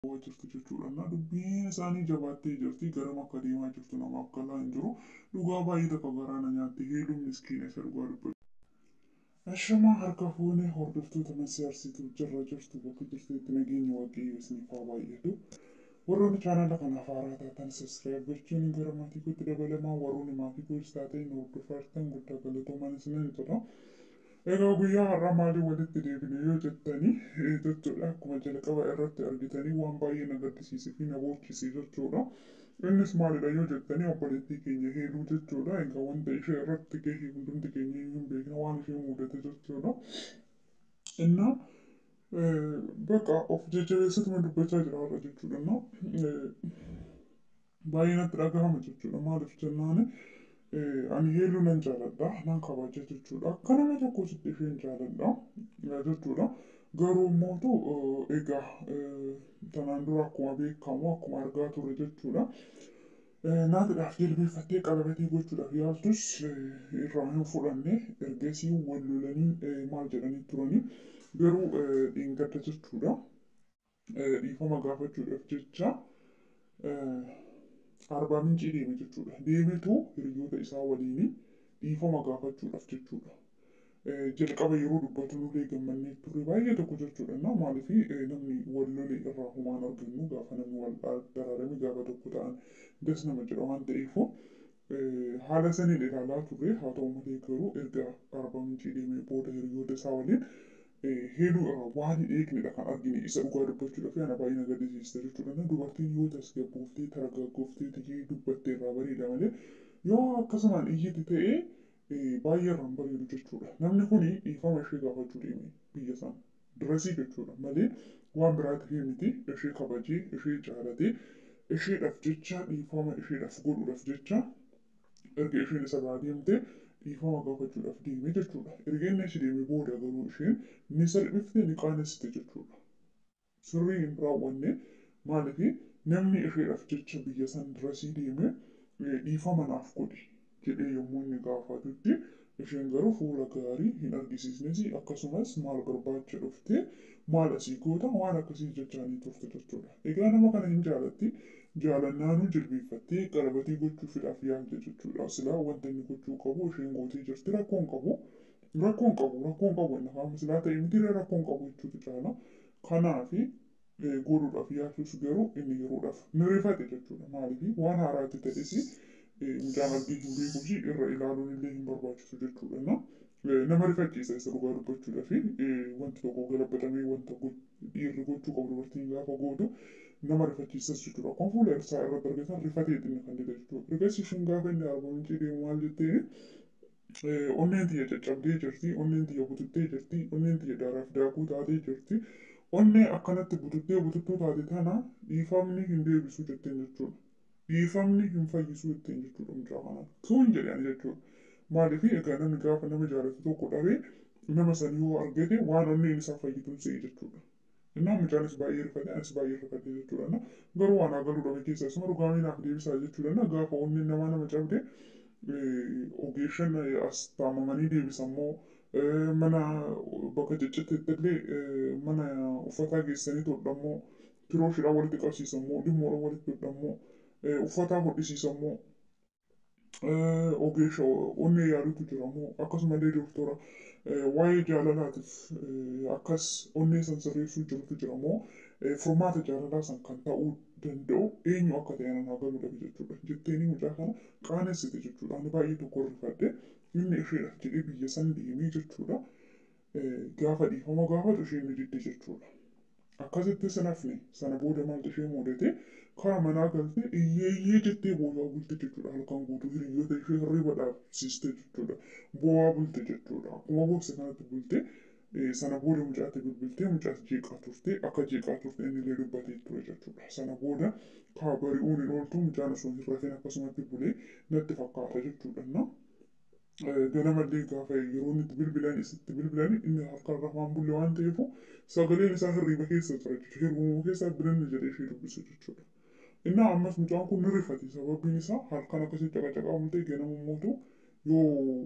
jirtu jechuudha. Na dubbiin isaanii jabaattee jirti garam akka deemaa jirtu namaaf galaa hin jiru. Dhugaa baay'ee tokko garaana nyaatti heeluun miskiina isa dhugaa dubbatu. Ashamaa harka fuunee hordoftoota massaarsituu jirra jirtu bakka jirtutti nageenya waaqayyoo isiniif haa baay'atu. Warroonni chaanala kanaaf haaraa taatan sabiskiraayib gochuun gara maatii kootti dabalamaa warroonni maatii kootis taatee nu hordofaa guddaa galatoomaa isiniin jedha. Egaa guyyaa har'aa maalii walitti deebine yoo jettanii jechuudha akkuma jalqaba irratti argitanii waan baay'ee na gaddisiisee fi na boochisee jechuudha. Innis maalidha yoo jettanii obboleettii keenya heeluu jechuudha. Egaa wanta ishee irratti gahee hundumti keenya hin beekna waan ishee mudate jechuudha. Innaa በቃ of jajjabeessatuma dubbachaa jira har'a jechuudha. Baay'ee natti dhagahama jechuudha. Maaliif jennaani ani heeluu nan jaaladha nan kabaja jechuudha. Akka nama tokkotti isheen jaaladha jechuudha. Garuu immoo egaa tanaan dura akkuma beekamu akkuma argaa turre jechuudha. Naatidhaaf jilbeeffattee qalabatii gochuudhaaf yaaltus irraa hin fudhanne ergasii wal lolanii maal jedhanii turanii garuu dhiingadda jechuudha. Dhiifama gaafachuudhaaf jecha arbaa mincii deeme jechuudha. Deemetu hiriyoota isaa waliin dhiifama gaafachuudhaaf jechuudha. Jalqaba yeroo dubbatu nullee gammannee turre baay'ee tokko jechuudha. Na maaliif namni wal lole irraa humaan argannu gaafa namni wal daraarame gaafa tokko ta'an das nama jedha waan ta'eefu haala saniin ilaalaa turre haa ta'u malee garuu erga arbaa mincii deemee booda hiriyoota isaa waliin heeluu irraa waan hin eegnedha kan argine isa dhugaa dubbachuudhaaf ana baay'ee na gaddisiista jechuudha. Na dubartiin yoo tasgabbooftee targaggooftee tijjee dubbattee irraa bareeda malee yoo akkasumaan iyyiti ta'ee baay'ee irraan bareedu jechuudha. Namni kun dhiifama ishee gaafachuu deeme biyya sana dirasii jechuudha malee waan biraa ta'ee miti ishee kabajee ishee jaalatee isheedhaaf jecha dhiifama isheedhaaf godhuudhaaf jecha erga isheen isa biraa deemtee dhiifama gaafachuudhaaf deeme jechuudha. Erga inni achi deeme booda garuu isheen ni salphifte ni qaanessite jechuudha. Sirrii hin raawwanne maaliif namni isheedhaaf jecha biyya san dirasii deeme dhiifama naaf godhi jedhee yommuu inni gaafatutti isheen garuu fuula gaarii hin argisiisnes akkasumas maal barbaacha dhufte maal asii goota waan akkasii jechaanii turte jechuudha. Egaa nama kana hin jaalatti jaalannaanuu jilbeeffattee qalabatii gochuufiidhaaf yaalte jechuudha. Silaa wanta inni gochuu qabu isheen gootee jirti rakkoon qabu. Rakkoon qabu rakkoon qabu inni haama silaa ta'e miti rakkoon qabu jechuutu caala. Kanaafi godhuudhaaf yaaltus garuu inni yeroodhaaf ni rifate jechuudha. Maaliif waan haaraatti ta'es mucaan argee hin beekuu fi irra ilaaluun illee hin barbaachisu jechuudha. Nama rifachiisa isa dhugaa dubbachuudhaa fi wanti tokko galabbatamee wanta dhiirri gochuu qabu dubartiin gaafa gootu nama rifachiisas jechuudha. Akkuma fuula isaa irratti argatan rifatee xinni kan dida jechuudha. Egaa isheen gaafa inni arba mincii deemu maal jettee onneen tiyya caccabdee jirti, onneen tiyya bututtee jirti, onneen tiyya daaraaf daakuu taatee jirti. Onnee akkanatti bututtee bututtuu taate tana dhiifamni hin deebisu jetteen jechuudha. Dhiifamni hin fayyisu jetteen jechuudha mucaa kanaan. Kun jedhan jechuudha. Maaliif egaa namni gaafa nama jaalatu tokko dhabee nama san yoo argate waan onneen isaa fayyituun se'e jechuudha. Innaa mucaanis baay'ee rifate anis baay'ee rifate jechuudha. Garuu waan agaluu dhabe keessa isuma dhugaamii naaf deebisaa jechuudha. Gaafa onneen namaa nama cabde ogeessan as taamamanii deebisan moo mana bakka ciccitti illee mana uffataa geessanii tolchammoo firooshiidhaan walitti qabsiisan moo dhimmoodhaan walitti tolchammoo uffataa hodhisiisan moo ogeesha onnee yaadutu jira moo akkasumallee doktora waa'ee jaalalaatiif akkas onnee san sirreessuu jirutu jira moo furmaata jaalalaa san kan ta'uu danda'u eenyu akka ta'e nan agaruu dhabe jechuudha. Jetteeni mucaa kana qaanessite jechuudha. Ani baay'ee tokko rifadhe inni isheedhaaf jedhee biyya san deemee jechuudha. Gaafa dhiifama gaafatu isheen ni didde jechuudha. Akkasitti sanafne sana booda maaltu ishee mudate karaa manaa galte iyyeeyyee jettee boo'aa bulte jechuudha. Halkan guutuu hiriyoota ishee hirriba dhaabsiste jechuudha. Boo'aa bulte jechuudha. Akkuma bookse kanatti bulte sana booda mucaatti bilbiltee mucaas jeeqaa turte akka jeeqaa turte inni illee dubbatee ture jechuudha. Sana booda kaa bari'uun hin ooltu mucaan osoo hin rafin akkasumatti bulee natti fakkaata jechuudha. Ganamallee gaafa yeroo inni itti bilbilan isitti bilbilan inni harkaan rafaan bulle waan ta'eef sagaleen isaa hirriba keessa jira jechuudha. Hirribuma keessa bilanni jedhee ishee dubbisa jechuudha. Innaa ammas mucaan kun ni rifate sababiin isaa halkan akkasii caqacaqaa bulte ganama mootu yoo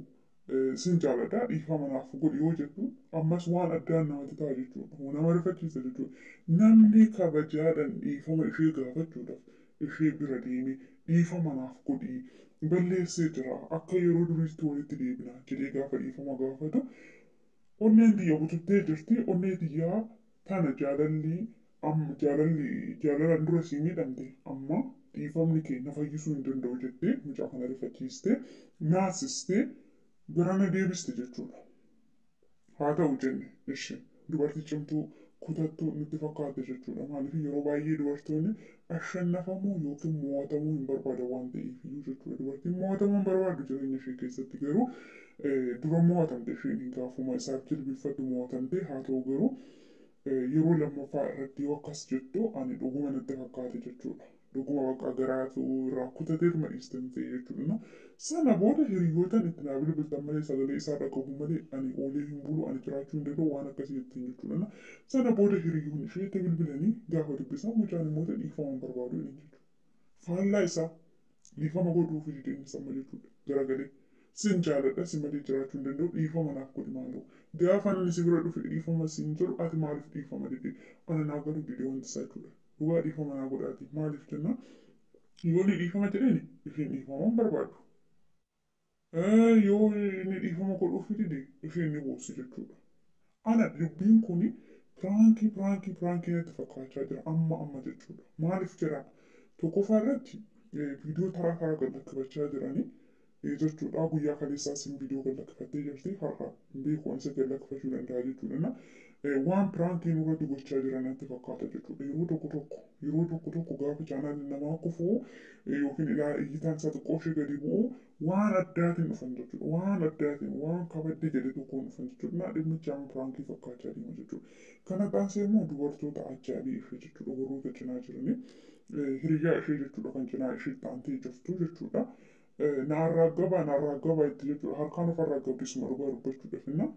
sin jaaladha dhiifama naaf godhi yoo jettu ammas waan addaan namatti ta'a jechuudha. Nama rifachiisa jechuudha. Namni kabajaadhaan dhiifama ishee gaafachuudhaaf ishee bira deeme dhiifama naaf godhi balleessee jira akka yeroo duriitti walitti deebina jedhee gaafa dhiifama gaafatu onneen xiyya bututtee jirti onnee xiyyaa tana jaalalli amma jaalalli jaalalaan dura sii miidhamte amma dhiifamni kee na fayyisuu hin danda'u jettee mucaa kana rifachiistee naasistee garana deebiste jechuudha. Haa ta'u jenne ishee dubartii cimtuu kutattuu nutti fakkaate jechuudha. Maaliif yeroo baay'ee dubartoonni ashannafamuu yookiin mo'atamuu hin barbaadan waan ta'eef iyyuu jechuudha. Dubartiin mo'atamuu hin barbaaddu jireenya ishee keessatti garuu dura mo'atamte isheen gaafuma isaaf jilbifattu mo'atamte haa ta'u garuu yeroo lammaffaa irratti yoo akkas jettu ani dhuguma natti fakkaate jechuudha. Dhuguma bakka garaatu irraa kutateetuma dhiistan ta'e jechuudha. Sana booda hiriyootaan itti naa bilbiltan malee sagalee isaa dhagahu malee ani oolee hin bulu ani jiraachuu hin danda'u waan akkasii jettiin jechuudha. Sana booda hiriyoon isheetti bilbilanii gaafa dubbisan mucaan immoo dhiifama hin barbaadu jedhan jechuudha. Faallaa isaa dhiifama godhuuf jedheen samma jechuudha. Garagalee sin jaaladha si malee jiraachuu hin danda'u dhiifama naaf godhi maaloo. Gaafa inni si bira dhufe dhiifama siin jedhu ati maaliif dhiifama didee ana naa garuu didee wanti isaa jechuudha. Dhugaa dhiifama naa godhaati maaliif jennaan yoo inni dhiifama jedheeni isheen dhiifama hin barbaadu. yoo inni dhiifama godhuuf dide isheen ni boossi jechuudha. Ana dubbiin kun piraankii piraankii piraankii natti fakkaachaa jira amma amma jechuudha. Maaliif jedhama tokkoffaa irratti viidiyoo taraa taraa gad lakkifachaa jiranii jechuudha. Guyyaa kaleessaa sin viidiyoo gad lakkifattee jirti har'a beekuun isa gad lakkifachuu danda'a jechuudha. Waan piraankii nurratti gochaa jiran natti fakkaata jechuudha. Yeroo tokko tokko yeroo tokko tokko gaafa chaanaalli namaa kufuu yookiin iyyitaan isaa xiqqoo ishee gadi bu'u waan addaatiin dhufan jechuudha. Waan addaatiin waan kabadde jedhe tokkoon dhufan jechuudha. Dhimmichi amma piraankii fakkaachaa deema jechuudha. Kana taasisee immoo dubartoota ajaa'ibii ishee jechuudha. Warroota cinaa jiranii hiriyaa ishee jechuudha kan cinaa ishee taantee jirtu jechuudha. Naarraa gabaa naarraa gabaa itti jechuudha. Harkaan ofarraa gabbisuma dhugaa dubbachuudhaaf inna.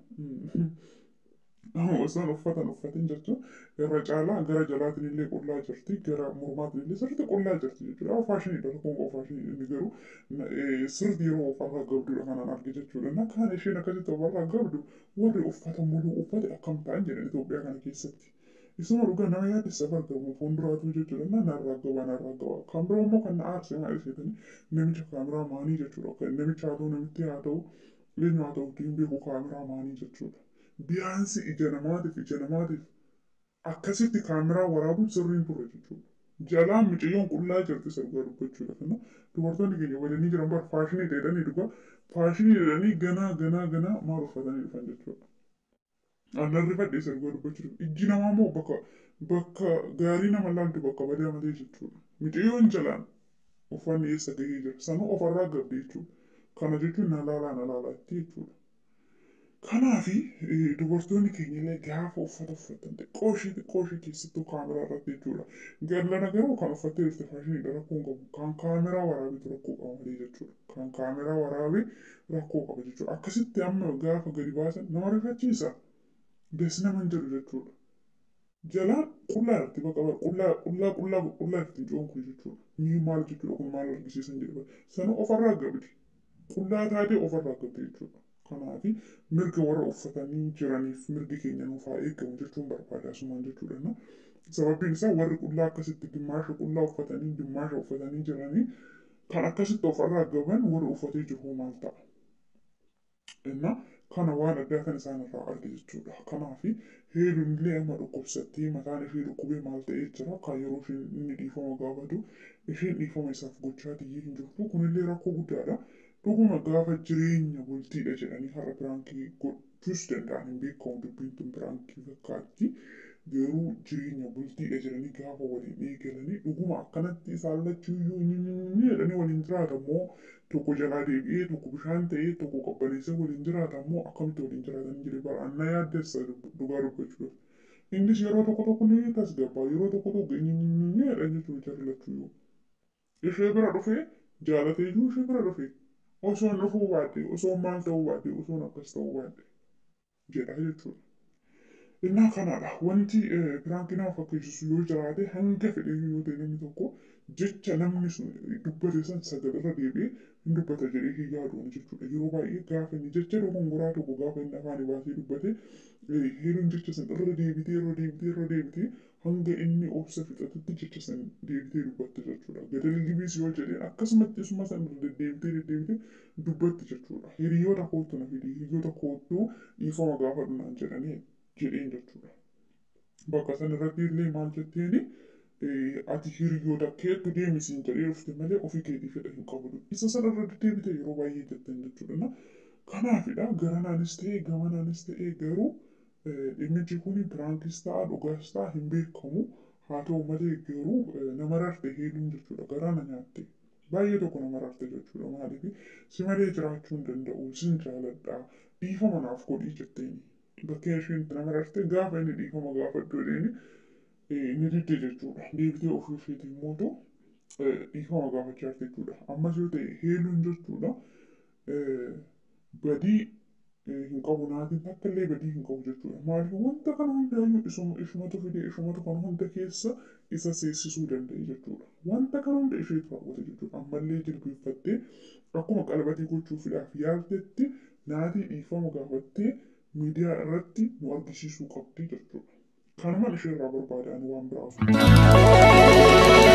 Osoo uffatan uffatin jechuun irra caalaa gara jalaatiin illee qullaa jirti gara mormaatiin illee sirriitti qullaa jirti jechuudha. Faashiniidha tokkoon qofaa faashinii inni garuu sirriitti yeroo ofarraa gabdudha kanaan arge jechuudha. Na kaan isheen akkasitti ofarraa gabdu warri uffata muluu uffate akkam ta'an jedhan Itoophiyaa kana keessatti. Isuma dhugaa nama yaaddessa argamu fuulduraatu jechuudha. Na narraa gabaa narraa gabaa. Kan biroo immoo kan na aarse haa isheetani namicha kaameraa maanii jechuudha. Namicha haa ta'u namitti haa ta'u eenyu haa ta'u ittiin beeku kaameraa maanii jechuudha. Biyaansi ija namaatiif ija namaatiif akkasitti kaameraa waraabuun sirriin ture jechuudha. Jalaan mucayyoon qullaa jirti sirba dubbachuudha. Kana dubartoonni keenya waliin jiran bara faashinii jedhanii dhugaa faashinii jedhanii ganaa ganaa ganaa maal uffatanii dhufan jechuudha. Aannan rifadhee sirba dubbachuudha. Ijji namaa immoo bakka bakka gaarii nama laaltu bakka badaa malee jechuudha. Mucayyoon jalaan uffanni eessa gahee jira. Sanuu ofarraa gabde jechuudha. Kana jechuun na laalaa na laalaatti jechuudha. Kanaafi dubartoonni keenya illee gaafa uffata uffatan xiqqoo ishee xiqqoo ishee keessattuu kaameraa irratti jechuudha. Gallana garuu kan uffattee jirte faashiniidha rakkoo hin qabu. Kan kaameraa waraabetu rakkoo qaba malee jechuudha. Kan kaameraa waraabee rakkoo qaba jechuudha. Akkasitti amma gaafa gadi baasan nama rifachiisa. Des nama hin jedhu jechuudha. Jalaan qullaa irratti bakka bara qullaa qullaa qullaa qullaa irratti jiruun kun jechuudha. Ni maal jechuudha kun maal argisiisan jedhu. Sana ofarraa gabdi. Qullaa taatee ofarraa gabdi jechuudha. Kanaafi mirga warra uffatanii jiraniif mirgi keenya nuuf haa eegamu jechuun barbaada asumaan jechuudha. Sababiin isaa warri qullaa akkasitti dimmaasha qullaa uffatanii dimmaasha uffatanii jiranii kan akkasitti ofarraa gaban warri uffatee jiru maal ta'a? Innaa kana waan addaa kan isaan irraa arge jechuudha. Kanaafi heeluun illee amma dhukkubsattee mataan ishee dhukkubee maal ta'ee jira kan yeroo isheen inni dhiifama gaafatu isheen dhiifama isaaf gochaa tiyyee hin jirtu kunillee rakkoo guddaadha. Dhuguma gaafa jireenya bultiidha jedhanii har'a biraankii gochuus danda'an hin beekamu dubbiin tun biraankii fakkaatti. Garuu jireenya bultiidha jedhanii gaafa waliin eegalanii dhuguma akkanatti isaan lachuuyyuu inni jedhanii waliin jiraatan moo tokko jalaa deebi'ee tokko bishaan ta'ee tokko qabbaneessee waliin jiraatan moo akkamitti waliin jiraatan jedhee bara anna yaaddessa dhugaa dubbachuudhaaf. Innis yeroo tokko tokko ni tasgabbaa yeroo tokko tokko inni jedhan jechuudha jarri lachuuyyuu. Ishee bira dhufee jaalatee iyyuu ishee bira dhufee. osoon dhufuu baadhee osoon maal ta'uu baadhee osoon akkas ta'uu baadhee jedha jechuudha. Innaa kanadha wanti piraankiin nama fakkeessisu yoo jiraate hanga fedhe yoo ta'e namni tokko jecha namni sun dubbate san sagalarra deebi'ee hin dubbata jedhee hin yaaduun jechuudha. Yeroo baay'ee gaafa inni jecha dogongoraa tokko gaafa inni afaan baasee dubbate heeruun jecha san irra deebitee irra deebitee irra deebitee hanga inni obsa fixatutti jecha san deebitee dubbatte jechuudha. Gadalli libiis yoo jedheen akkasumatti isuma san irra deddeebitee deddeebitee dubbatti jechuudha. Hiriyoota kootu na fidi hiriyoota kootu dhiifama gaafa dhunaan jedhanii jedheen jechuudha. Bakka san irratti illee maal jetteeni ati hiriyoota keetu deemisiin jedhee dhufte malee ofii keetii fedha hin qabu. Isa sana irra deddeebite yeroo baay'ee jetteen jechuudha. Kanaafidha garanaanis ta'ee gamanaanis ta'ee garuu dhimmichi kun piraankiis ta'a dhugaas ta'a hin beekamu. Haa ta'u malee garuu nama rarte heeluun jechuudha garaana nyaatte. Baay'ee tokko nama rarte jechuudha maaliif si malee jiraachuu hin danda'u sin jaaladha dhiifama naaf godhii jetteeni. Bakkee isheen nama rarte gaafa inni dhiifama gaafadhu jedheeni ni didde jechuudha. Deebitee ofii isheetiin mootu dhiifama gaafachaa jirti jechuudha. Ammas yoo ta'e heeluun jechuudha badii hin qabu naatiin takka illee badii hin qabu jechuudha. Maaliif wanta kana hundaayyuu isuma ishumatu fidee ishumatu kana hunda keessa isa seensisuu danda'e jechuudha. Wanta kana hunda isheetu raawwate jechuudha. Ammallee jilbeeffattee akkuma qalbatii gochuufiidhaaf yaaltetti naatii dhiifama gaafattee miidiyaa irratti nu argisiisuu qabdi jechuudha. Kanumaan ishee irraa barbaadaan waan biraaf.